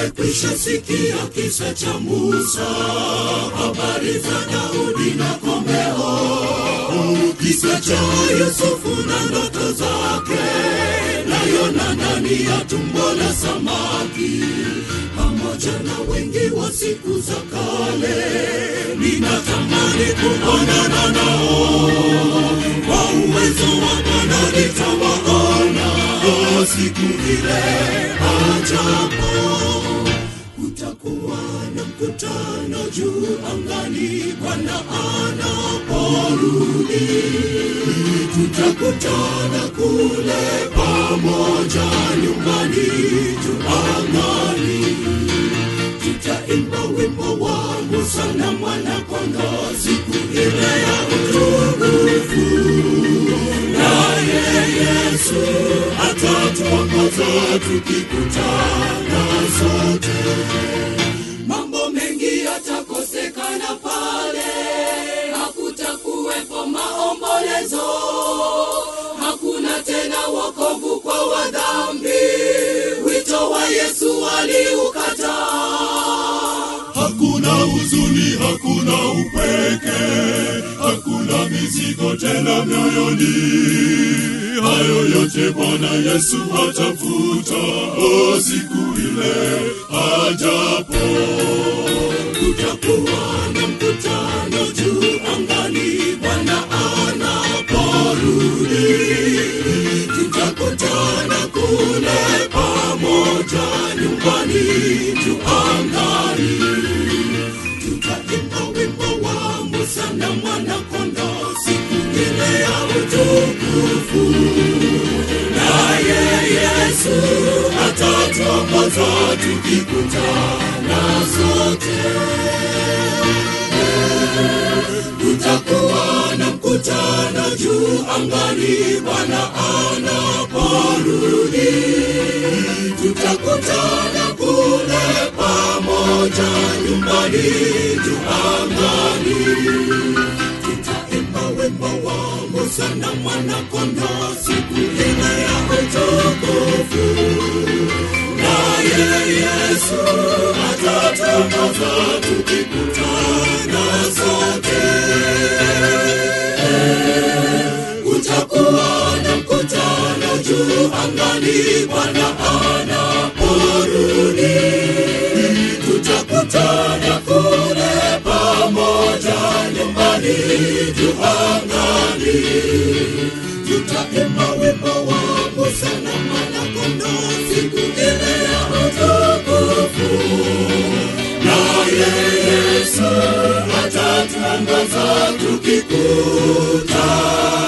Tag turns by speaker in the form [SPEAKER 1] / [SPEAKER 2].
[SPEAKER 1] Tumekwisha sikia kisa cha Musa, habari za Daudi na komeo, kisa cha Yusufu na ndoto zake, na Yona ndani ya tumbo la samaki, pamoja na wengi wa siku za kale. Ninatamani kuonana nao, kwa uwezo wa Bwana nitawaona siku ile ajapo kutakuwa na mkutano juu angani, Bwana anaporudi, tutakutana kule pamoja nyumbani juu angani, tutaimba wimbo wa Musa na mwana-kondoo siku ile ya utukufu, naye Yesu atatuongoza tukikutana sote. Mambo mengi yatakosekana pale, hakutakuwepo maombolezo, hakuna tena wokovu kwa wadhambi. Wito wa Yesu aliukataa. Hakuna huzuni, hakuna upweke, hakuna mizigo tena mioyoni. Hayo yote Bwana Yesu atafuta o siku ile ajapo. Kutakuwa na mkutano juu angani, Bwana anaporudi, tutakutana kule pamoja nyumbani juu angani tutaimba wimbo wa Musa na mwana-kondoo siku ile ya utukufu, naye Yesu atatuongoza tukikutana sote. Kutakuwa na mkutano juu angani, Bwana anaporudi, tutakutana kule pamoja nyumbani juu angani, tutaimba wimbo wa Musa na mwana-kondoo siku ile ya utukufu, naye Yesu atatuongoza tukikutana sote kutakuwa na mkutano juu angani, Bwana anaporudi, tutakutana kule pamoja nyumbani juu angani, tutaimba wimbo wa Musa na mwana-kondoo siku ile ya utukufu, naye Yesu atatuongoza tukikutana